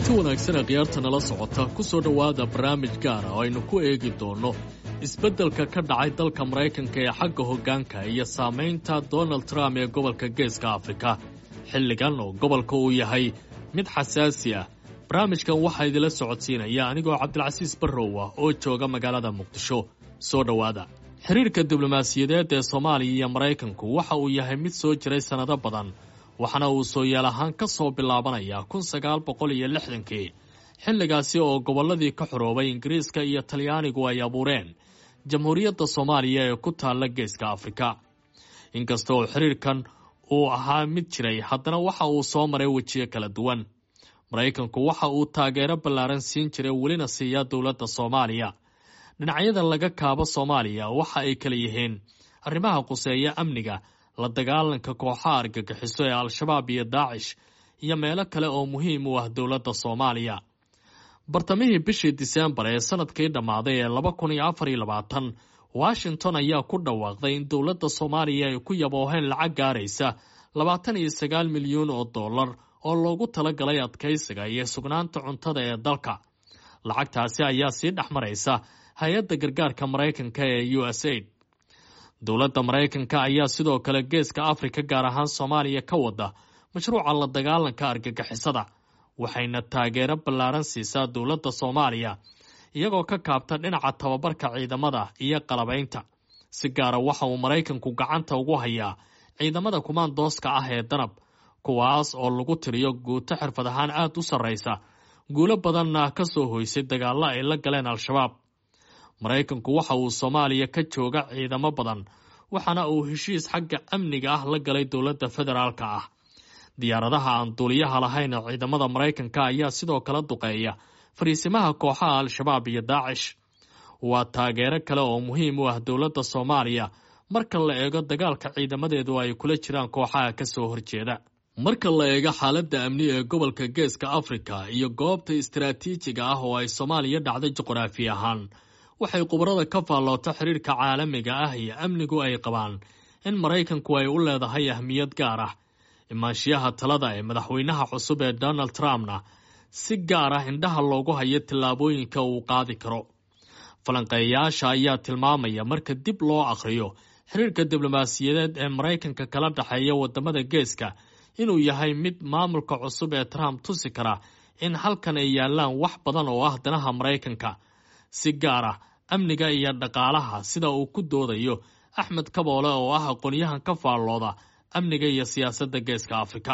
kulanti wanaagsan khiyaarta nala socota ku soo dhowaada barnaamij gaara oo aynu ku eegi doonno isbeddelka ka dhacay dalka maraykanka ee xagga hoggaanka iyo saamaynta donald trump ee gobolka geeska afrika xilligan oo gobolka uu yahay mid xasaasi ah barnaamijkan waxaa idinla socodsiinaya anigoo cabdilcasiis barrow ah oo jooga magaalada muqdisho soo dhowaada xiriirka diblomaasiyadeed ee soomaaliya iyo maraykanku waxa uu yahay mid soo jiray sannado badan waxaana uu soo yeel ahaan ka soo bilaabanaya kun sagaal boqol iyo lixdankii xilligaasi oo gobolladii ka xoroobay ingiriiska iyo talyaanigu ay abuureen jamhuuriyadda soomaaliya ee ku taalla geeska afrika inkasta oo xiriirkan uu ahaa mid jiray haddana waxa uu soo maray wejiyo kala duwan maraykanku waxa uu taageero ballaaran siin jiray welina siiya dowladda soomaaliya dhinacyada laga kaabo soomaaliya waxa ay kala yihiin arrimaha quseeya amniga la dagaalanka kooxaha argagixiso ee al-shabaab iyo daacish iyo meelo kale oo muhiim u ah dowladda soomaaliya bartamihii bishii diseembar ee sanadkii dhammaaday ee laba kun iyo afar iyo labaatan washington ayaa ku dhawaaqday in dowladda soomaaliya ay ku yabooheen lacag gaaraysa labaatan iyo sagaal milyuun oo dollar oo loogu talagalay adkaysiga iyo sugnaanta cuntada ee dalka lacagtaasi ayaa sii dhex maraysa hay-adda gargaarka maraykanka ee u s aid dowladda maraykanka ayaa sidoo kale geeska afrika gaar ahaan soomaaliya ka wada mashruuca la dagaalanka argagixisada waxayna taageero ballaaran siisaa dowladda soomaaliya iyagoo ka kaabta dhinaca tababarka ciidamada iyo qalabaynta si gaara waxa uu maraykanku gacanta ugu hayaa ciidamada kumaandooska ah ee danab kuwaas oo lagu tiriyo guuto xirfad ahaan aada u sarraysa guulo badanna ka soo hoysay dagaallo ay la galeen al-shabaab maraykanku waxa uu soomaaliya ka jooga ciidamo badan waxaana uu heshiis xagga amniga ah la galay dowladda federaalka ah diyaaradaha aan duuliyaha lahayn ee ciidamada maraykanka ayaa sidoo kale duqeeya fariisimaha kooxaha al-shabaab iyo daacish waa taageero kale oo muhiim u ah dowladda soomaaliya marka la eego dagaalka ciidamadeedu ay kula jiraan kooxaha ka soo horjeeda marka la eego xaaladda amni ee gobolka geeska afrika iyo goobta istaraatiijiga ah oo ay soomaaliya dhacday juqraafi ahaan waxay khubarada ka faalloota xiriirka caalamiga ah iyo amnigu ay qabaan in maraykanku ay u leedahay ahmiyad gaar ah imaanshiyaha talada ee madaxweynaha cusub ee donald trumpna si gaar ah indhaha loogu hayo tillaabooyinka uu qaadi karo falanqeeyayaasha ayaa tilmaamaya marka dib loo akhriyo xiriirka diblomaasiyadeed ee maraykanka kala dhexeeya wadamada geeska inuu yahay mid maamulka cusub ee trump tusi kara in halkan ay yaalaan wax badan oo ah danaha maraykanka si gaar ah amniga iyo dhaqaalaha sida uu ku doodayo axmed kaboole oo ah aqoonyahan ka faallooda amniga iyo siyaasadda geeska afrika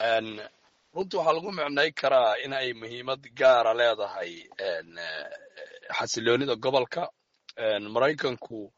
runtii waxaa lagu micnay karaa in ay muhiimad gaara leedahay xasiloonida gobolka maraykanku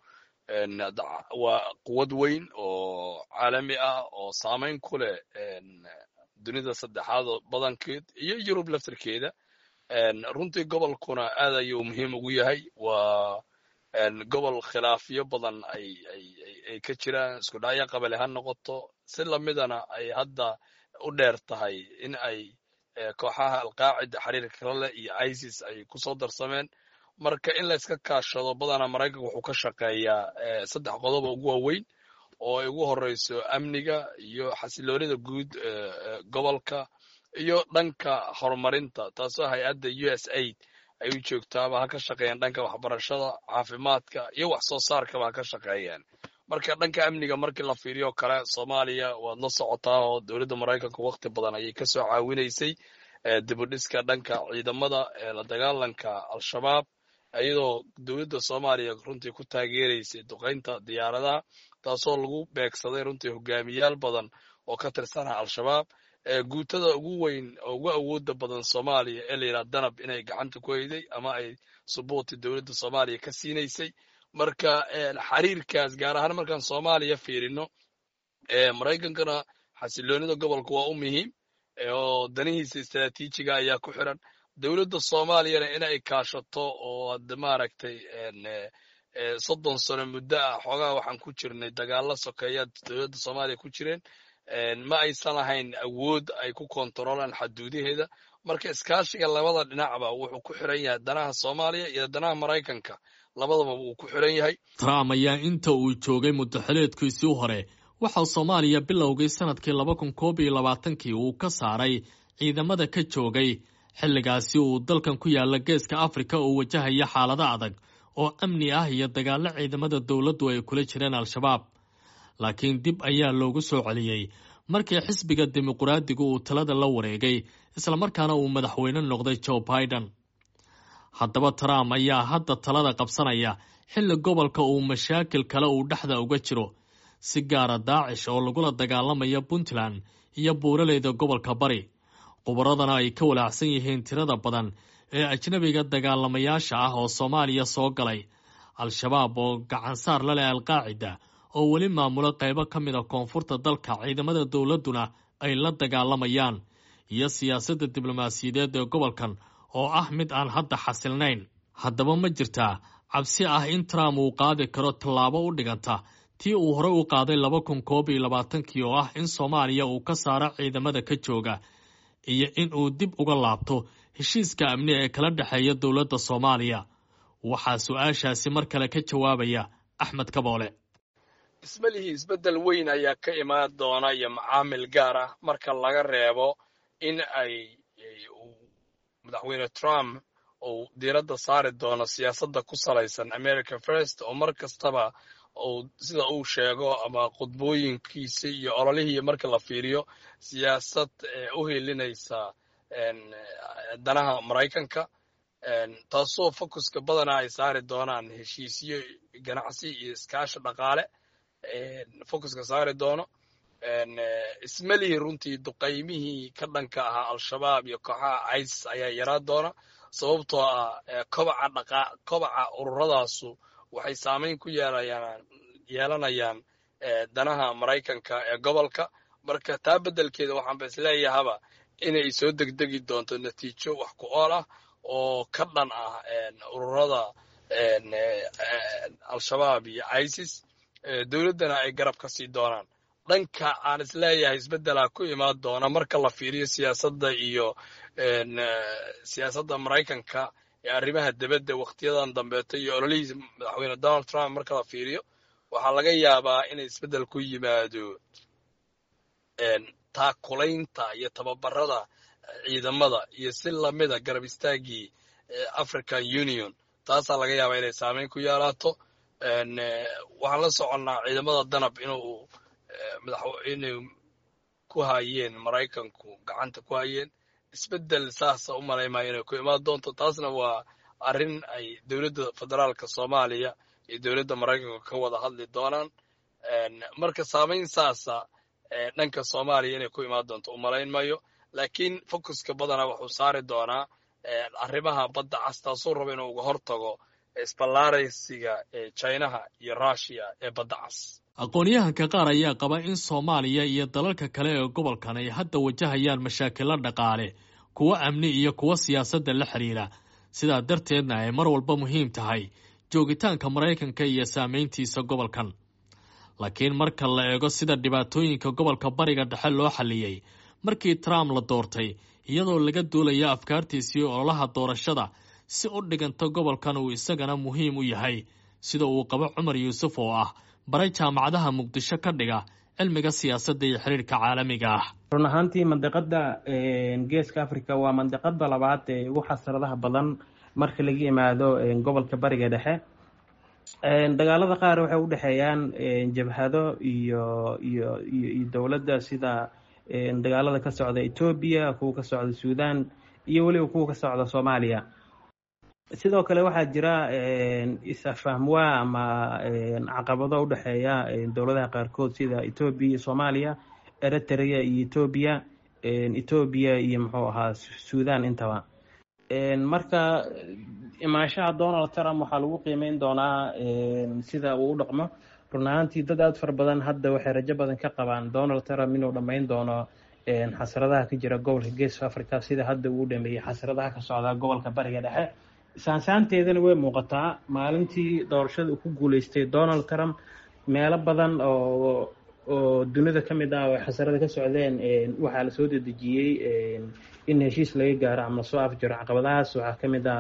waa quwad weyn oo caalami ah oo saamayn ku leh dunida saddexaad badankeed iyo yurub laftarkeeda runtii gobolkuna aad ayuu muhiim ugu yahay waa gobol khilaafyo badan ay ka jiraan isku dhacyo qabale ha noqoto si lamidana ay hadda u dheer tahay in ay kooxaha alqaacida xiriirka kala leh iyo isis ay kusoo darsameen marka in la iska kaashado badana maraykanka wuxuu ka shaqeeyaa saddex qodob ugu waaweyn oo ay ugu horeyso amniga iyo xasiloonida guud gobolka iyo dhanka horumarinta taasoo hay-adda u s aid ay u joogtaaba ha ka shaqeeyaan dhanka waxbarashada caafimaadka iyo wax soo saarkaba ha ka shaqeeyaan marka dhanka amniga markii la fiiriyo kale soomaaliya waad la socotaa oo dowladda maraykanka wakti badan ayay kasoo caawinaysay dibudhiska dhanka ciidamada la dagaalanka al-shabaab iyadoo dowladda soomaaliya runtii ku taageeraysay duqaynta diyaaradaha taasoo lagu beegsaday runtii hogaamiyaal badan oo ka tirsana al-shabaab guutada ugu weyn oo ugu awooda badan soomaaliya ee la yidhaha danab inay gacanta ku hayday ama ay subuuti dowladda soomaaliya ka siinaysay marka xiriirkaas gaar ahaan markaan soomaaliya fiirino maraykankana xasiloonida gobolka waa u muhiim oo danihiisa istaraatiijiga ayaa ku xiran dowladda soomaaliyana inay kaashato oo ad maaragtay soddon sano muddo ah xoogaha waxaan ku jirnay dagaalo sokeeyaad dowladda soomaaliya ku jireen ma aysan lahayn awood ay ku kontaroolaan xaduudaheeda marka iskaashiga labada dhinacba wuxuu ku xiran yahay danaha soomaaliya iyo danaha maraykanka labadaba wuu ku xiran yahay trump ayaa inta uu joogay muddaxileedkiisii hore waxaa soomaaliya bilowgii sanadkii laba kun koob iyo labaatankii uu ka saaray ciidamada ka joogay xilligaasi uu dalkan ku yaalla geeska afrika uu wajahaya xaalado adag oo amni ah iyo dagaallo ciidamada dowladdu ay kula jireen al-shabaab laakiin dib ayaa loogu soo celiyey markii xisbiga dimuqraadigu uu talada la wareegay islamarkaana uu madaxweyne noqday joe biden haddaba trump ayaa hadda talada qabsanaya xilli gobolka uu mashaakil kale uu dhexda uga jiro si gaara daacish oo lagula dagaalamaya puntland iyo buuraleyda gobolka bari khubaradana ay ka walaacsan yihiin tirada badan ee ajnabiga dagaalamayaasha ah oo soomaaliya soo galay al-shabaab oo gacansaar la leh alqaacida oo weli maamulo qaybo ka mid a koonfurta dalka ciidamada dowladduna ay la dagaalamayaan iyo siyaasadda diblomaasiyadeed ee gobolkan oo ah mid aan hadda xasilnayn haddaba ma jirtaa cabsi ah in trump uu qaadi karo tallaabo u dhiganta tii uu horey u qaaday laba kun koob iyo labaatankii oo ah in soomaaliya uu ka saaro ciidamada ka jooga iyo in uu dib uga laabto heshiiska amni ee kala dhexeeya dowladda soomaaliya waxaa su-aashaasi mar kale ka jawaabaya axmed kaboole ismalihii isbeddel weyn ayaa ka imaan doona iyo macaamil gaar ah marka laga reebo in ay madaxweyne trump uu diiradda saari doono siyaasadda ku salaysan america first oo mar kastaba uu sida uu sheego ama khudbooyinkiisa iyo ololihii marka la fiiriyo siyaasad u helinaysa danaha maraykanka taasoo focuska badanaa ay saari doonaan heshiisyo ganacsi iyo iskaashi dhaqaale focuska saari doono ismalihii runtii duqaymihii ka dhanka ahaa al-shabaab iyo kooxaha isis ayaa yaraa doona sababtoo ah kobaca dhaqa kobaca ururadaasu waxay saamayn ku yeelayaan yeelanayaan danaha maraykanka ee gobolka marka taa beddelkeeda waxaanba isleeyahaba inay soo degdegi doonto natiijo wax ku ool ah oo ka dhan ah ururada al-shabaab iyo isis dowladdana ay garab ka sii doonaan dhanka aan isleeyahay isbeddelaa ku imaan doona marka la fiiriyo siyaasadda iyo siyaasadda maraykanka ee arrimaha dibadda wakhtiyadan dambeeto iyo ololihiisa madaxweyne donald trump marka la fiiriyo waxaa laga yaabaa inay isbeddel ku yimaado taakulaynta iyo tababarada ciidamada iyo si lamida garab istaaggii african union taasaa laga yaabaa inay saameyn ku yeelaato waxaan la soconnaa ciidamada danab inuu inay ku hayeen maraykanku gacanta ku hayeen isbeddel saasa u malaymayo inay ku imaan doonto taasna waa arrin ay dowladda federaalka soomaaliya iyo dowladda maraykanka ka wada hadli doonaan marka saamayn saasa dhanka soomaaliya inay ku imaan doonto u malayn mayo laakiin focuska badanaa wuxuu saari doonaa arrimaha badda cas taasuu raba inuu uga hortago isballaaraysiga ee jinaha iyo rushiya ee badda cas aqoon-yahanka qaar ayaa qaba in soomaaliya iyo dalalka kale ee gobolkan ay hadda wajahayaan mashaakilo dhaqaale kuwo amni iyo kuwo siyaasadda la xidhiira sidaa darteedna ay mar walba muhiim tahay joogitaanka maraykanka iyo saamayntiisa gobolkan laakiin marka la eego sida dhibaatooyinka gobolka bariga dhexe loo xalliyey markii trump la doortay iyadoo laga duulaya afkaartiisii ololaha doorashada si u dhiganta gobolkan uu isagana muhiim u yahay sida uu qabo cumar yuusuf oo ah baray jaamacadaha muqdisho ka dhiga cilmiga siyaasadda iyo xiriirka caalamiga ah run ahaantii mandiqada geeska africa waa mandiqada labaad ee ugu xasradaha badan marka laga yimaado gobolka bariga dhexe dagaalada qaar waxay u dhexeeyaan jabhado iyo iyo iyo dowladda sida dagaalada ka socda etoobiya kuwa ka socda suudan iyo weliba kuwa ka socda soomaaliya sidoo kale waxaa jira is-afahmwaa ama caqabado u dhexeeya dowladaha qaarkood sida etoobiya iyo soomaaliya eritrea iyo etoobiya etoobiya iyo muxuu ahaa suudan intaba marka imaanshaha donald trump waxaa lagu qiimeyn doonaa sida uu u dhaqmo run ahaantii dad aada fara badan hadda waxay rajo badan ka qabaan donald trump inuu dhammayn doono xasradaha ka jira gobolka geeska africa sida hadda uu dhameeyey xasradaha ka socda gobolka bariga dhexe saansaanteedana way muuqataa maalintii doorashada uu ku guuleystay donald trump meelo badan oo oo dunida ka mid ah oo xasarada ka socdeen waxaa lasoo dedejiyey in heshiis laga gaaro ama lasoo afjaro caqabadahaas waxaa ka mid ah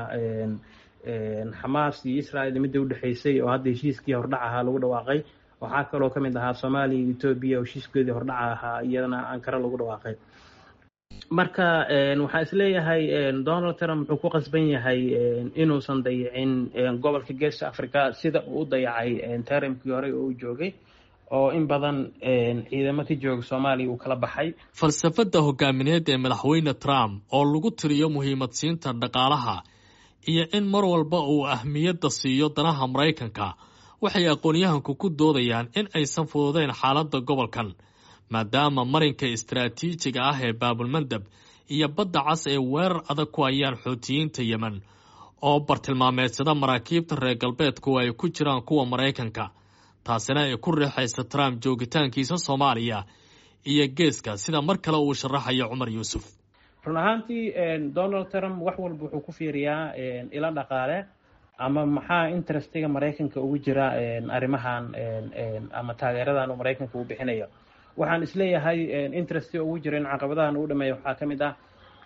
xamaas iyo israel midda udhexeysay oo hadda heshiiskii hordhac ahaa lagu dhawaaqay waxaa kaloo ka mid ahaa soomaaliya iyo etoobiya oo heshiiskeedii hordhaca ahaa iyadana ankara lagu dhawaaqay marka waxaa isleeyahay donald trump wuxuu ku qasban yahay inuusan dayicin gobolka geeska africa sida uu u dayacay tarimkii hore oo uu joogay oo in badan ciidamo ka jooga soomaaliya uu kala baxay falsafadda hogaamineed ee madaxweyne trump oo lagu tiriyo muhiimadsiinta dhaqaalaha iyo in mar walba uu ahmiyadda siiyo danaha maraykanka waxay aqoon-yahanku ku doodayaan in aysan fududeyn xaaladda gobolkan maadaama marinka istaraatiijiga ah ee baabulmandab iyo badda cas ay weerar adag ku hayaan xoutiyiinta yemen oo bartilmaameedsada maraakiibta reer galbeedku ay ku jiraan kuwa maraykanka taasina ay ku riixaysa trump joogitaankiisa soomaaliya iyo geeska sida mar kale uu sharaxayo cumar yuusuf run ahaantii donald trump wax walba wuxuu ku fiiriyaa ilo dhaqaale ama maxaa interestiga maraykanka ugu jira arrimahan ama taageeradan uu maraykanka uu bixinayo waxaan isleeyahay interestiga ugu jira in caqabadahan uu dhameeya waxaa ka mid ah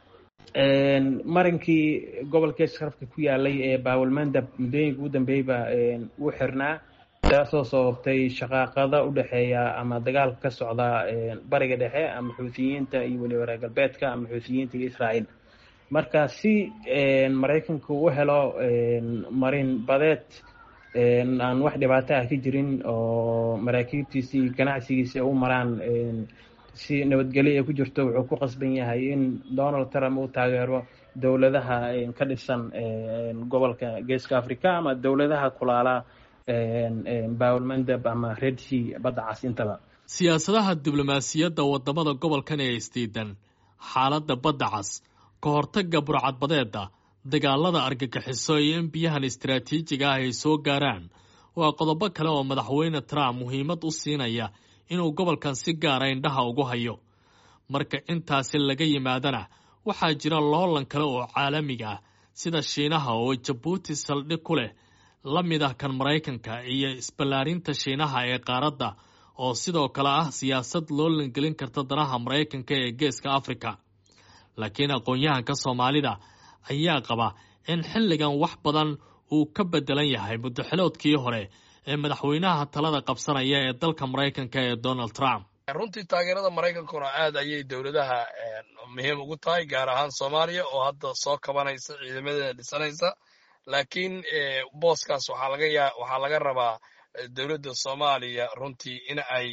marinkii gobolka sharafka ku yaalay ee baawalmandab muddooyinka ugu dambeeyba wuu xirnaa taasoo sababtay shaqaaqada u dhexeeya ama dagaalka ka socda bariga dhexe ama xuutiyiinta iyo weliba reer galbeedka ama xuutiyiinta iyo israa'iil marka si maraykanku u helo marin badeed aan wax dhibaato ah ka jirin oo maraakiibtiisi iyo ganacsigiisi u maraan si nabadgelyo ay ku jirto wuxuu ku qasban yahay in donald trump uu taageero dowladaha ka dhisan gobolka geeska africa ama dowladaha kulaala bawlmandab ama red sea badda cas intaba siyaasadaha diblomaasiyadda wadamada gobolkan ee isdiidan xaaladda badda cas ka hortagga burcadbadeeda dagaalada argagixiso iyo in biyahan istaraatiijiga ah ay soo gaaraan waa qodobo kale oo madaxweyne trump muhiimad u siinaya inuu gobolkan si gaara indhaha ugu hayo marka intaasi laga yimaadana waxaa jira loolan kale oo caalamiga ah sida shiinaha oo jabuuti saldhig ku leh la mid ah kan maraykanka iyo isballaarinta shiinaha ee qaaradda oo sidoo kale ah siyaasad loo langelin karta danaha maraykanka ee geeska afrika laakiin aqoon-yahanka soomaalida ayaa qaba in xilligan wax badan uu ka bedelan yahay muddaxiloodkii hore ee madaxweynaha talada qabsanaya ee dalka maraykanka ee donald trump runtii taageerada maraykankuna aad ayay dowladaha muhiim ugu tahay gaar ahaan soomaaliya oo hadda soo kabanaysa ciidamadeeda dhisanaysa laakiin booskaas waxaa laga yaa waxaa laga rabaa dowladda soomaaliya runtii in ay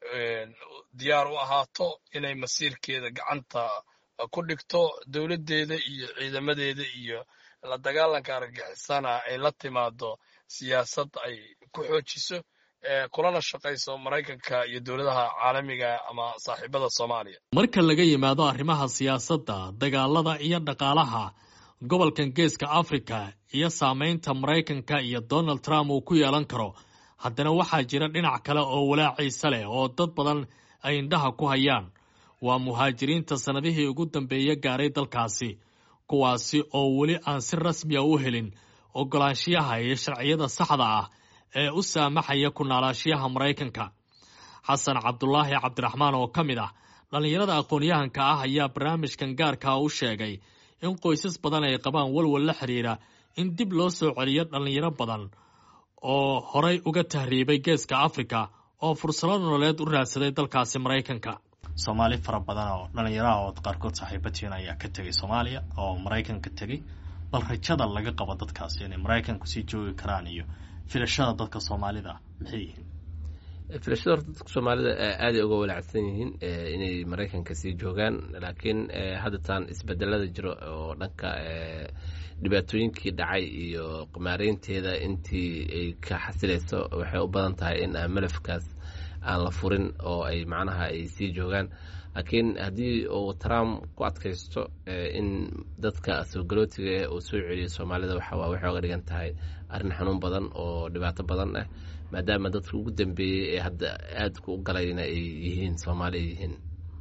diyaar u ahaato inay masiirkeeda gacanta ku dhigto dowladdeeda iyo ciidamadeeda iyo la dagaalanka argagixisana ay la timaado siyaasad ay ku xoojiso kulana shaqayso maraykanka iyo dowladaha caalamiga ama saaxiibada soomaaliya marka laga yimaado arrimaha siyaasadda dagaalada iyo dhaqaalaha gobolkan geeska afrika iyo saameynta maraykanka iyo donald trump uu ku yeelan karo haddana waxaa jira dhinac kale oo walaaciisa leh oo dad badan ay indhaha ku hayaan waa muhaajiriinta sannadihii ugu dambeeya gaaray dalkaasi kuwaasi oo weli aan si rasmiya u helin ogolaanshiyaha iyo sharciyada saxda ah ee u saamaxaya ku noolaashiyaha maraykanka xasan cabdulaahi cabdiraxmaan oo ka mid ah dhallinyarada aqoon-yahanka ah ayaa barnaamijkan gaarkaa u sheegay in qoysas badan ay qabaan walwal la xidhiira in dib loo soo celiyo dhallinyaro badan oo horay uga tahriibay geeska afrika oo fursado nololeed u raadsaday dalkaasi maraykanka soomaali fara badan oo dhallinyaraha oo qaarkood saaxiibatiin ayaa ka tegay soomaaliya oo maraykanka tegey bal rajada laga qabo dadkaasi inay maraykanku sii joogi karaan iyo filashada dadka soomaalida maxay yihiin filashada horta dadka soomaalida aaday uga walaacsan yihiin inay maraykanka sii joogaan laakiin haddatan isbedelada jiro oo dhanka dhibaatooyinkii dhacay iyo maareynteeda intii ay ka xasilayso waxay u badan tahay in malafkaas aan la furin oo ay macnaha ay sii joogaan laakiin haddii uu trump ku adkaysto in dadka soogalootiga eh uu soo celiyo soomaalida waxawaa waxay oga dhigan tahay arrin xanuun badan oo dhibaato badan ah maadaama dadka ugu dambeeyey ee hadda aadka u galayna ay yihiin soomaali ay yihiin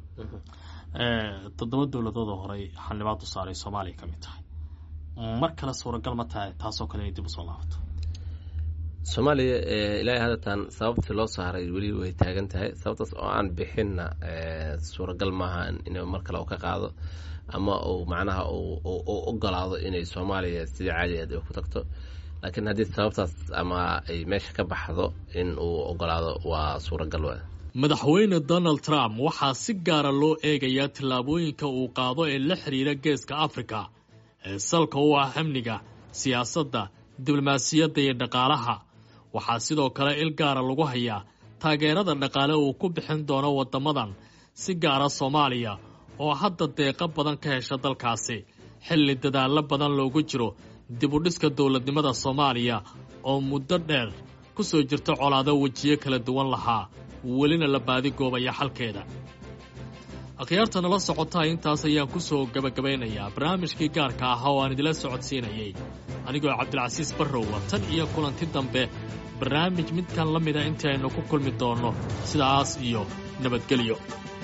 toddoba dowladood oo horey xildhibaad u saaray soomaaliya ka mid tahay mar kale suuragal ma tahay taasoo kale inay dib usoo laabato soomaaliya ilaahay haddatan sababtii loo saaray weli way taagan tahay sababtaas oo aan bixinna suuragal maaha inuu mar kale u ka qaado ama uu macnaha u ogolaado inay soomaaliya sidii caadi aad ku tagto laakiin haddii sababtaas ama ay meesha ka baxdo in uu ogolaado waa suuragal wa madaxweyne donald trump waxaa si gaara loo eegayaa tillaabooyinka uu qaado ee la xidhiira geeska afrika ee salka u ah amniga siyaasadda diblomaasiyadda iyo dhaqaalaha waxaa sidoo kale il gaara lagu hayaa taageerada dhaqaale uu ku bixin doono waddamadan si gaara soomaaliya oo hadda deeqo badan ka hesha dalkaasi xilli dadaallo badan loogu jiro dibudhiska dowladnimada soomaaliya oo muddo dheer ku soo jirta colaado wejiyo kala duwan lahaa welina la baadigoobaya xalkeeda akhyaarta nala socotaa intaas ayaan ku soo gebagabaynayaa barnaamijkii gaarka ahaa oo aan idila socodsiinayay anigoo cabdilcasiis barrowa tan iyo kulanti dambe barnaamij midkan la mida intii aynu ku kulmi doonno sidaas iyo nabadgelyo